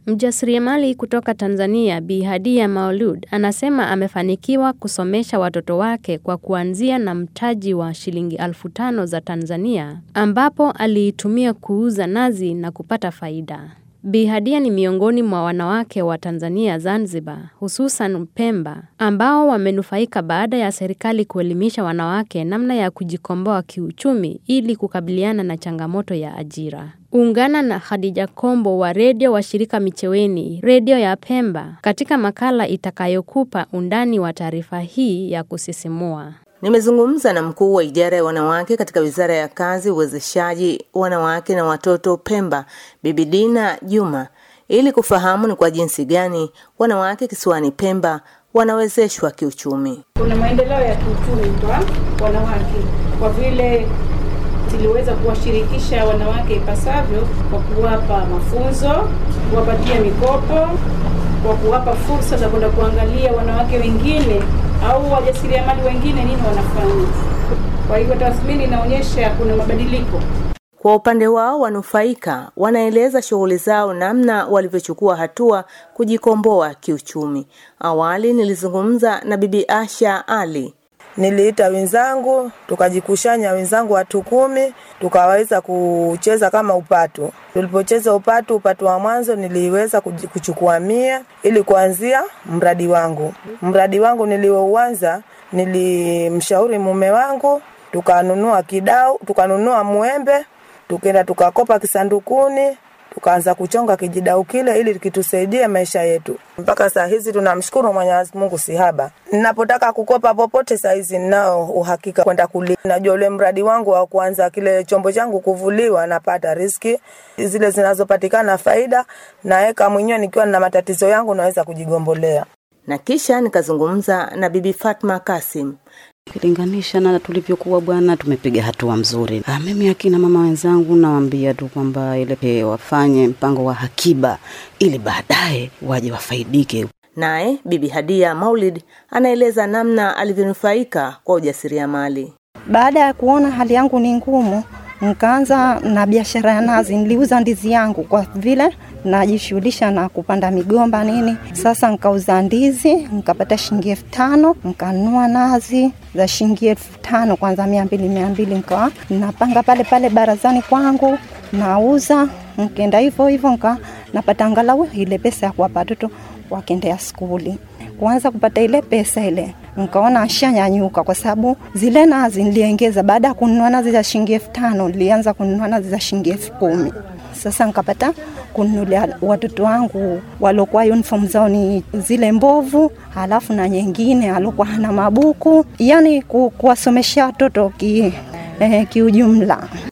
Mjasiriamali kutoka Tanzania Bi Hadia Maulud anasema amefanikiwa kusomesha watoto wake kwa kuanzia na mtaji wa shilingi elfu tano za Tanzania ambapo aliitumia kuuza nazi na kupata faida. Bi Hadia ni miongoni mwa wanawake wa Tanzania Zanzibar, hususan Pemba, ambao wamenufaika baada ya serikali kuelimisha wanawake namna ya kujikomboa kiuchumi ili kukabiliana na changamoto ya ajira. Ungana na Khadija Kombo wa redio wa shirika Micheweni, redio ya Pemba, katika makala itakayokupa undani wa taarifa hii ya kusisimua. Nimezungumza na mkuu wa idara ya wanawake katika Wizara ya Kazi, Uwezeshaji Wanawake na Watoto Pemba, Bibi Dina Juma, ili kufahamu ni kwa jinsi gani wanawake kisiwani Pemba wanawezeshwa kiuchumi. Kuna maendeleo ya kiuchumi kwa wanawake kwa vile tuliweza kuwashirikisha wanawake ipasavyo kwa kuwapa mafunzo, kuwapatia mikopo, kwa kuwapa fursa za kwenda kuangalia wanawake wengine au wajasiriamali wengine nini wanafanya. Kwa hivyo tathmini inaonyesha kuna mabadiliko. Kwa upande wao, wanufaika wanaeleza shughuli zao namna walivyochukua hatua kujikomboa kiuchumi. Awali nilizungumza na Bibi Asha Ali. Niliita wenzangu tukajikushanya, wenzangu watu kumi, tukaweza kucheza kama upatu. Tulipocheza upatu, upatu wa mwanzo niliweza kuchukua mia ili kuanzia mradi wangu. Mradi wangu niliouanza, nilimshauri mume wangu, tukanunua kidau, tukanunua mwembe, tukaenda tukakopa kisandukuni tukaanza kuchonga kijidau kile ili kitusaidie maisha yetu. Mpaka saa hizi tunamshukuru Mwenyezi Mungu sihaba. Ninapotaka kukopa popote saa hizi ninao uhakika kwenda kulipa. Najua ule mradi wangu wa kuanza kile chombo changu kuvuliwa, napata riski zile zinazopatikana faida, naweka mwenyewe nikiwa na matatizo yangu naweza kujigombolea. Na kisha nikazungumza na Bibi Fatma Kasim. Ukilinganisha na tulivyokuwa bwana, tumepiga hatua mzuri. Ah, mimi akina mama wenzangu nawaambia tu kwamba ile wafanye mpango wa hakiba ili baadaye waje wafaidike. Naye Bibi Hadia Maulid anaeleza namna alivyonufaika kwa ujasiriamali. Baada ya kuona hali yangu ni ngumu, nikaanza na biashara ya nazi. Niliuza ndizi yangu kwa vile najishughulisha na kupanda migomba nini. Sasa nikauza ndizi nikapata shilingi elfu tano nikanunua nazi za shilingi elfu tano kwanza mia mbili mia mbili nikawa napanga pale pale barazani kwangu nauza, nkaenda hivyo hivyo nika napata angalau ile pesa ya kuwapa watoto wakendea skuli. Kuanza kupata ile pesa ile nikaona ashanyanyuka kwa sababu zile nazi niliongeza. Baada ya kununua nazi za shilingi elfu tano nilianza kununua nazi za shilingi elfu kumi sasa nikapata kununulia watoto wangu waliokuwa uniform zao ni zile mbovu, halafu na nyingine aliokuwa hana mabuku, yani kuwasomesha watoto ki, eh, kiujumla.